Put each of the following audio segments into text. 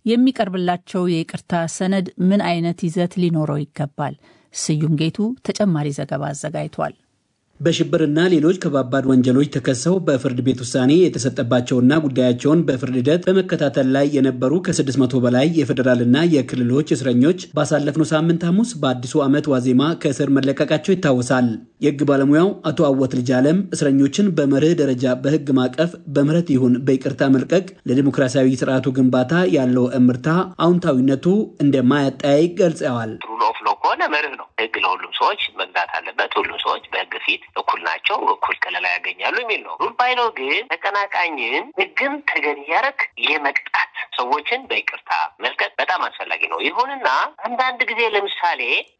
የሚቀርብላቸው የይቅርታ ሰነድ ምን አይነት ይዘት ሊኖረው ይገባል? ስዩም ጌቱ ተጨማሪ ዘገባ አዘጋጅቷል። በሽብርና ሌሎች ከባባድ ወንጀሎች ተከሰው በፍርድ ቤት ውሳኔ የተሰጠባቸውና ጉዳያቸውን በፍርድ ሂደት በመከታተል ላይ የነበሩ ከ600 በላይ የፌዴራልና የክልሎች እስረኞች ባሳለፍነው ሳምንት ሐሙስ በአዲሱ ዓመት ዋዜማ ከእስር መለቀቃቸው ይታወሳል። የሕግ ባለሙያው አቶ አወት ልጅ አለም እስረኞችን በመርህ ደረጃ በሕግ ማቀፍ በምህረት ይሁን በይቅርታ መልቀቅ ለዲሞክራሲያዊ ስርዓቱ ግንባታ ያለው እምርታ አዎንታዊነቱ እንደማያጠያይቅ ገልጸዋል። ሩል ኦፍ ሎው ከሆነ መርህ ነው። ሕግ ለሁሉም ሰዎች መግዛት አለበት። ሁሉም ሰዎች በሕግ ፊት እኩል ናቸው፣ እኩል ከለላ ያገኛሉ የሚል ነው። ሩል ባይኖር ግን ተቀናቃኝን ሕግን ተገን እያደረግ የመቅጣት ሰዎችን በይቅርታ መልቀቅ በጣም አስፈላጊ ነው። ይሁንና አንዳንድ ጊዜ ለምሳሌ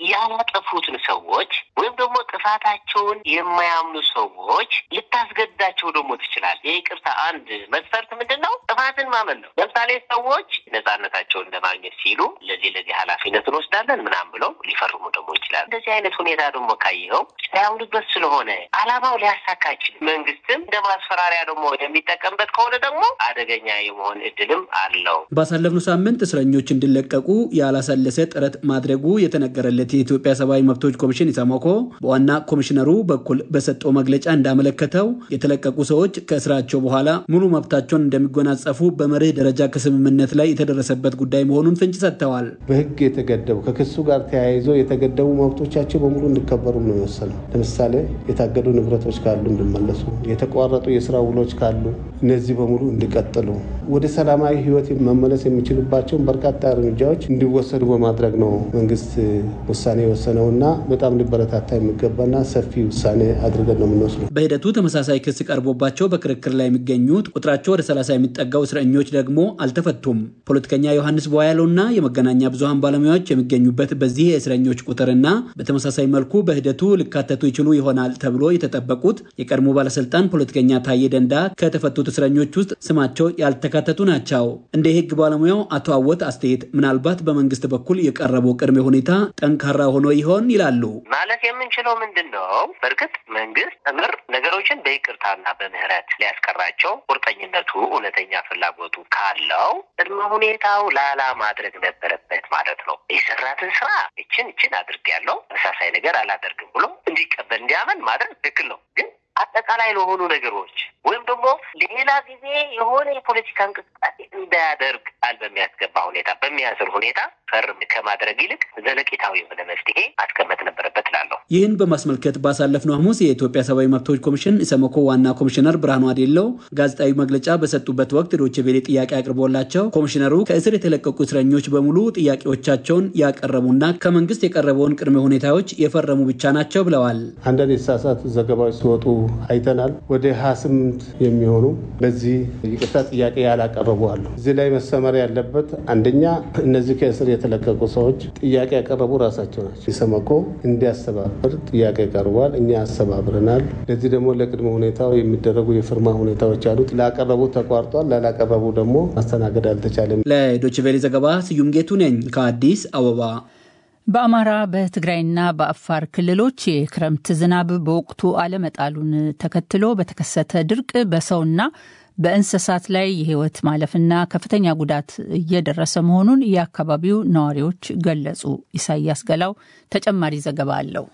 ያላጠፉትን ሰዎች ወይም ደግሞ ጥፋታቸውን የማያምኑ ሰዎች ልታስገድዳቸው ደግሞ ትችላል። የይቅርታ አንድ መስፈርት ምንድን ነው? ጥፋትን ማመን ነው። ለምሳሌ ሰዎች ነጻነታቸውን ለማግኘት ሲሉ ለዚህ ለዚህ ኃላፊነት እንወስዳለን ምናምን ብለው ሊፈርሙ ደግሞ ይችላል። እንደዚህ አይነት ሁኔታ ደግሞ ካየኸው ሳያምኑበት ስለሆነ አላማው ሊያሳካ አይችልም። መንግስትም እንደ ማስፈራሪያ ደግሞ የሚጠቀምበት ከሆነ ደግሞ አደገኛ የመሆን እድልም አለው። ባሳለፍነው ሳምንት እስረኞች እንዲለቀቁ ያላሰለሰ ጥረት ማድረጉ የተነገረለት የኢትዮጵያ ሰብአዊ መብቶች ኮሚሽን ኢሰመኮ በዋና ኮሚሽነሩ በኩል በሰጠው መግለጫ እንዳመለከተው የተለቀቁ ሰዎች ከእስራቸው በኋላ ሙሉ መብታቸውን እንደሚጎናጸፉ በመርህ ደረጃ ከስምምነት ላይ የተደረሰበት ጉዳይ መሆኑን ፍንጭ ሰጥተዋል። በህግ የተገደቡ ከክሱ ጋር ተያይዞ የተገደቡ መብቶቻቸው በሙሉ እንዲከበሩ ነው የወሰነው። ለምሳሌ የታገዱ ንብረቶች ካሉ እንዲመለሱ፣ የተቋረጡ የስራ ውሎች ካሉ እነዚህ በሙሉ እንዲቀጥሉ፣ ወደ ሰላማዊ ህይወት መመለስ የሚችሉባቸውን በርካታ እርምጃዎች እንዲወሰዱ በማድረግ ነው መንግስት ውሳኔ የወሰነውና በጣም ሊበረታታ የሚገባና ሰፊ ውሳኔ አድርገን ነው የምንወስደው። በሂደቱ ተመሳሳይ ክስ ቀርቦባቸው በክርክር ላይ የሚገኙት ቁጥራቸው ወደ ሰላሳ የሚጠጋው እስረኞች ደግሞ አልተፈቱም። ፖለቲከኛ ዮሐንስ በያለውና የመገናኛ ብዙሀን ባለሙያዎች የሚገኙበት በዚህ የእስረኞች ቁጥርና በተመሳሳይ መልኩ በሂደቱ ሊካተቱ ይችሉ ይሆናል ተብሎ የተጠበቁት የቀድሞ ባለስልጣን ፖለቲከኛ ታዬ ደንዳ ከተፈቱት እስረኞች ውስጥ ስማቸው ያልተካተቱ ናቸው። እንደ የህግ ባለሙያው አቶ አወት አስተያየት ምናልባት በመንግስት በኩል የቀረበው ቅድመ ሁኔታ ጠንካራ ሆኖ ይሆን ይላሉ። ማለት የምንችለው ምንድን ነው? በእርግጥ መንግስት ምር ነገሮችን በይቅርታና በምህረት ሊያስቀራቸው ቁርጠኝነቱ፣ እውነተኛ ፍላጎቱ ካለው ቅድመ ሁኔታው ላላ ማድረግ ነበረበት ማለት ነው። የሰራትን ስራ እችን እችን አድርጌያለሁ ተመሳሳይ ነገር አላደርግም ብሎ እንዲቀበል እንዲያመን ማድረግ ትክክል ነው ግን አጠቃላይ ለሆኑ ነገሮች ወይም ደግሞ ሌላ ጊዜ የሆነ የፖለቲካ እንቅስቃሴ እንዳያደርግ ቃል በሚያስገባ ሁኔታ በሚያስር ሁኔታ ፈርም ከማድረግ ይልቅ ዘለቄታዊ የሆነ መፍትሄ ማስቀመጥ ነበረበት እላለሁ። ይህን በማስመልከት ባሳለፍነው ሐሙስ የኢትዮጵያ ሰብአዊ መብቶች ኮሚሽን ኢሰመኮ ዋና ኮሚሽነር ብርሃኑ አዴለው ጋዜጣዊ መግለጫ በሰጡበት ወቅት ዶቼ ቬሌ ጥያቄ አቅርቦላቸው ኮሚሽነሩ ከእስር የተለቀቁ እስረኞች በሙሉ ጥያቄዎቻቸውን ያቀረቡና ከመንግስት የቀረበውን ቅድመ ሁኔታዎች የፈረሙ ብቻ ናቸው ብለዋል። አንዳንድ የተሳሳቱ ዘገባዎች ሲወጡ አይተናል። ወደ ሀያ ስምንት የሚሆኑ በዚህ ይቅርታ ጥያቄ ያላቀረቡ አሉ። እዚህ ላይ መሰመር ያለበት አንደኛ እነዚህ ከእስር የተለቀቁ ሰዎች ጥያቄ ያቀረቡ ራሳቸው ናቸው። ኢሰመኮ እንዲያስተባብር ጥያቄ ቀርቧል። እኛ አስተባብረናል። ለዚህ ደግሞ ለቅድመ ሁኔታው የሚደረጉ የፍርማ ሁኔታዎች አሉት። ላቀረቡ ተቋርጧል፣ ላላቀረቡ ደግሞ ማስተናገድ አልተቻለም። ለዶይቼ ቬለ ዘገባ ስዩም ጌቱ ነኝ ከአዲስ አበባ። በአማራ በትግራይና በአፋር ክልሎች የክረምት ዝናብ በወቅቱ አለመጣሉን ተከትሎ በተከሰተ ድርቅ በሰውና በእንስሳት ላይ የሕይወት ማለፍና ከፍተኛ ጉዳት እየደረሰ መሆኑን የአካባቢው ነዋሪዎች ገለጹ። ኢሳያስ ገላው ተጨማሪ ዘገባ አለው።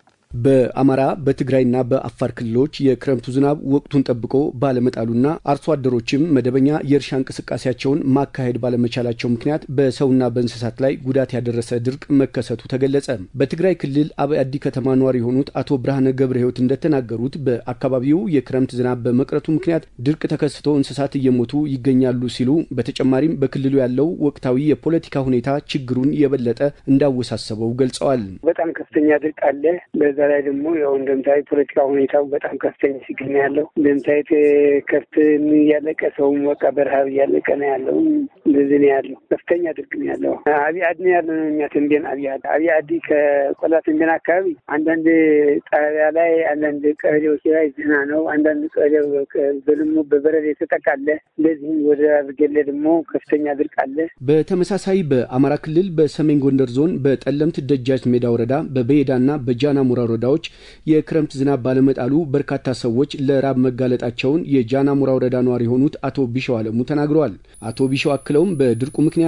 በአማራ በትግራይና በአፋር ክልሎች የክረምቱ ዝናብ ወቅቱን ጠብቆ ባለመጣሉና አርሶ አደሮችም መደበኛ የእርሻ እንቅስቃሴያቸውን ማካሄድ ባለመቻላቸው ምክንያት በሰውና በእንስሳት ላይ ጉዳት ያደረሰ ድርቅ መከሰቱ ተገለጸ። በትግራይ ክልል አብአዲ ከተማ ነዋሪ የሆኑት አቶ ብርሃነ ገብረ ሕይወት እንደተናገሩት በአካባቢው የክረምት ዝናብ በመቅረቱ ምክንያት ድርቅ ተከስቶ እንስሳት እየሞቱ ይገኛሉ ሲሉ በተጨማሪም በክልሉ ያለው ወቅታዊ የፖለቲካ ሁኔታ ችግሩን የበለጠ እንዳወሳሰበው ገልጸዋል። በጣም ከፍተኛ ድርቅ አለ። በዛ ላይ ደግሞ ያው እንደምታዩት ፖለቲካ ሁኔታው በጣም ከፍተኛ ችግር ነው ያለው። እንደምታዩት ከብት እያለቀ ሰውም በቃ በረሀብ እያለቀ ነው ያለው። እንደዚህ ነው ያለው። ከፍተኛ ድርቅ ነው ያለው። አብይ አዲ ነው ያለ ነው እኛ ተንቤን አብይ አዲ አብይ አዲ ከቆላ ተንቤን አካባቢ አንዳንድ ጣቢያ ላይ አንዳንድ ቀበሌዎች ላይ ዝና ነው። አንዳንድ ቀበሌ በልሞ በበረድ የተጠቃለ እንደዚህም ወደ አብርጌሌ ደግሞ ከፍተኛ ድርቅ አለ። በተመሳሳይ በአማራ ክልል በሰሜን ጎንደር ዞን በጠለምት ደጃች ሜዳ ወረዳ በበየዳና በጃና ሙራ ወረዳዎች የክረምት ዝናብ ባለመጣሉ በርካታ ሰዎች ለራብ መጋለጣቸውን የጃና ሙራ ወረዳ ነዋሪ የሆኑት አቶ ቢሸው አለሙ ተናግረዋል። አቶ ቢሸው አክለውም በድርቁ ምክንያት